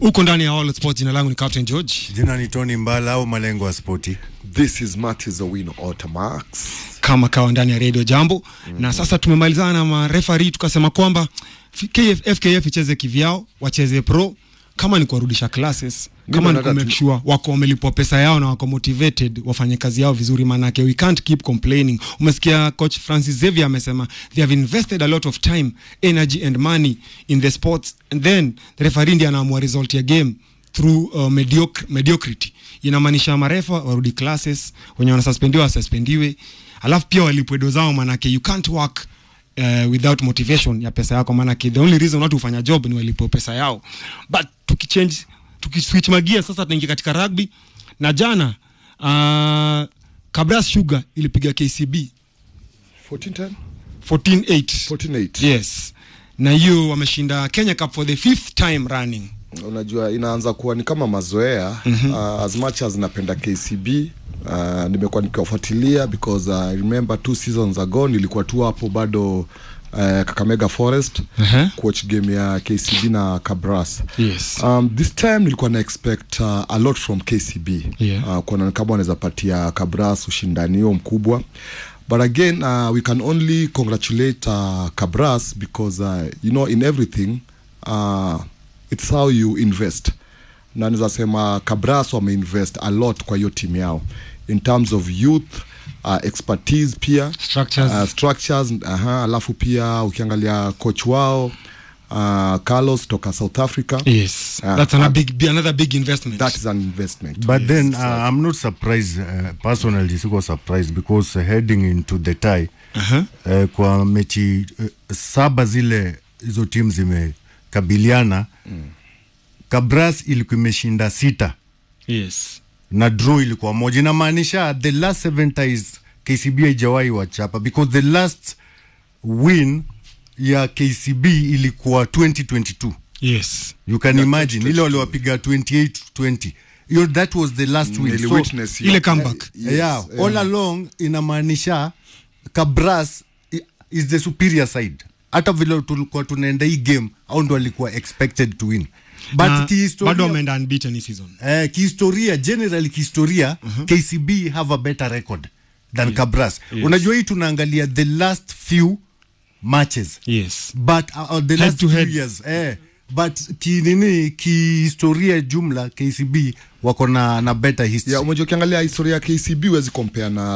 uko ndani ya All Sports. Jina langu ni Captain George. Jina ni Tony Mbala au malengo ya spoti. This is Martis Owino Otamax. kama kawa ndani ya Radio Jambo mm-hmm. na sasa tumemalizana na marefari tukasema kwamba KF, FKF icheze kivyao, wacheze pro kama ni kuwarudisha classes kama ni nataka kumake tu- sure wako wamelipwa pesa yao na wako motivated wafanye kazi yao vizuri, manake we can't keep complaining. Umesikia coach Francis Xavier amesema they have invested a lot of time energy and money in the sports and then the referee ndiye anaamua result ya game through uh, mediocre, mediocrity. Inamaanisha marefa warudi classes, wenye wanasuspendiwa wasuspendiwe, alafu pia walipwe do zao, manake you can't work uh, without motivation ya pesa yako, manake the only reason watu hufanya job ni walipwe pesa yao. But tukichange tukiswitch magia sasa, tunaingia katika rugby na jana uh, Kabras Sugar ilipiga KCB 1410? 14-8 14-8. yes, na hiyo wameshinda Kenya Cup for the fifth time running. Unajua inaanza kuwa ni kama mazoea mm-hmm. uh, as much as napenda KCB uh, nimekuwa nikiwafuatilia because uh, I remember two seasons ago nilikuwa tu hapo bado uh, Kakamega Forest Uh-huh. coach game ya KCB na Kabras Yes. um, this time nilikuwa na expect uh, a lot from KCB Yeah. uh, kuona kama wanaweza patia Kabras ushindani huo mkubwa but again uh, we can only congratulate uh, Kabras because uh, you know in everything uh, it's how you invest na naweza sema Kabras wameinvest a lot kwa hiyo timu yao in terms of youth uh, expertise pia Structures. uh, structures aha, alafu pia ukiangalia coach wao uh, Carlos toka South Africa Yes, Ah, that's another ah. big, be another big investment. that is an investment But then uh, I'm not surprised uh, personally siko surprised because uh, heading into the tie uh-huh. uh, kwa mechi uh, saba zile hizo timu zimekabiliana mm. Kabras ilikuwa imeshinda sita Yes. na draw ilikuwa moja inamaanisha the last seven ties KCB haijawahi wachapa because the last win ya KCB ilikuwa 2022 Yes. you can imagine ile waliwapiga 28 20 hiyo that was the last win so, Niliwitness hiyo. ile comeback. Yes, yeah, all along inamaanisha Kabras i- is the superior side hata vile tulikuwa tunaenda hii game au ndo alikuwa expected to win but Na bado kihistoria wameenda unbeaten hii season. eh, kihistoria generally kihistoria KCB have a better record than Kabras Yes. unajua hii tunaangalia the last few matches Yes. but uh, uh, the Head last to few head. years eh, but kinini kihistoria jumla KCB wako na, na better history yeah, umejua ukiangalia historia ya KCB huwezi compare na